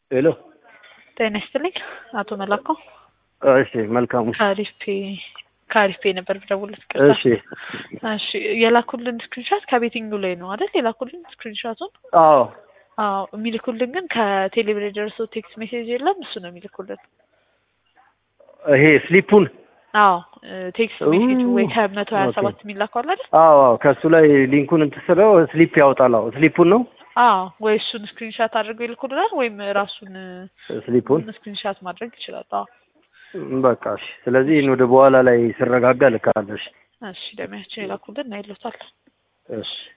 ሄሎ ጤና ይስጥልኝ አቶ መላኮ እሺ መልካሙ ከአሪፌ ከአሪፌ ነበር ብደውልለት ቅርታ እሺ እሺ የላኩልን ስክሪንሻት ከቤቲንጉ ላይ ነው አይደል የላኩልን ስክሪንሻቱን አዎ አዎ የሚልኩልን ግን ከቴሌብር የደረሰው ቴክስት ሜሴጅ የለም እሱ ነው የሚልኩልን ይሄ ስሊፑን አዎ ቴክስት ሜሴጅ ወይ ከመቶ ሀያ ኦኬ። ሰባት የሚላከው አለ አይደል አዎ አዎ ከእሱ ላይ ሊንኩን እንትን ስለው ስሊፕ ያወጣል አዎ ስሊፑን ነው አዎ ወይ እሱን ስክሪንሻት አድርገው ይልኩልናል ወይም ራሱን ስሊፑን ስክሪንሻት ማድረግ ይችላል አዎ በቃ እሺ ስለዚህ ይህን ወደ በኋላ ላይ ስረጋጋ ልካለሽ እሺ ደሚያችን የላኩልን እናይሎታል እሺ